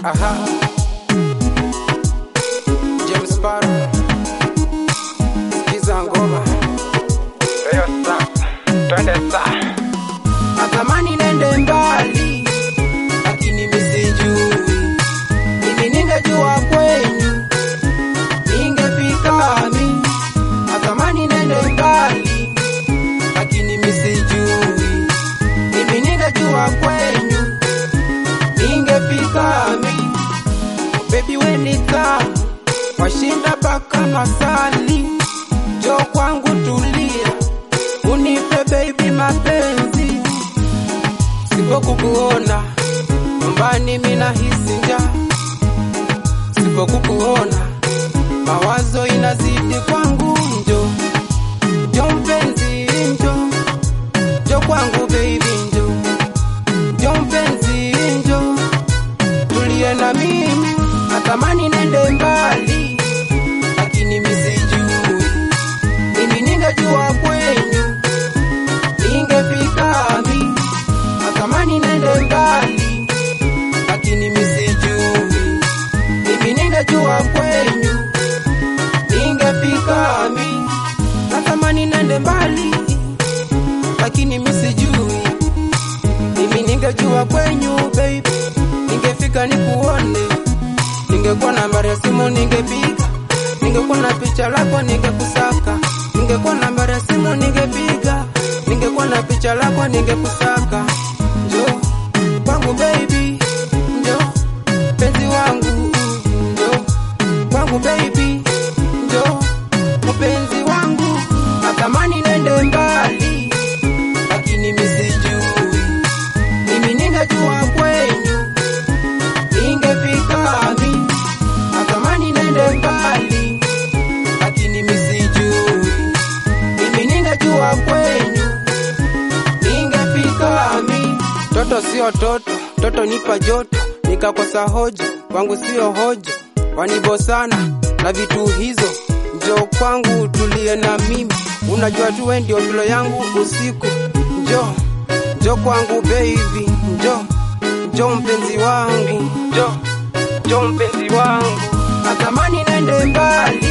Aha. James Sparrow. Sikiza ngoma. Leo sasa, twende sasa. Natamani nende mbali, lakini misijui. Mimi ningejua kwenyu, ningefika mi. Natamani nende mbali, lakini misijui. Mimi ningejua kwenyu, ningefika mi. Baby we ni tamu, washinda paka masali. Jo kwangu tulia, unipe baby mapenzi sipokukuona nyumbani mina hisi njaa, sipokukuona mawazo inazidi kwangu. Njo njo mpenzi, njo njo kwangu baby, njo njo mpenzi, njo tulie na mimi, natamani nende mbali, lakini misijui mimi ningejua kwenyu ningefika mi natamani nende mbali, lakini misijui. Mimi ningejua kwenyu, ningefika mi. Natamani nende mbali, lakini misijui. Mimi ningejua kwenyu baby, ningefika nikuone. Ningekuwa nambari ya simu ningepiga, ningekuwa na picha lako ningekusaka, ningekuwa nambari ya simu ningepiga, ningekuwa na picha lako ningekusaka. Njo kwangu baby, njo penzi wangu, njo kwangu baby, njo mpenzi wangu. Natamani nende mbali, lakini misijui. Mimi ningejua kwenyu ningefika mi. Natamani nende mbali, lakini misijui. Mimi ningejua kwenyu ningefika mi. Toto sio toto, toto nipa joto, nikakosa hoja, kwangu sio hoja, wanibosana na vitu hizo. Njo kwangu tulie na mimi, unajua tu wewe ndio tulo yangu usiku. Njo njo kwangu baby, njo njo mpenzi wangu, njo njo mpenzi wangu. Natamani nende mbali,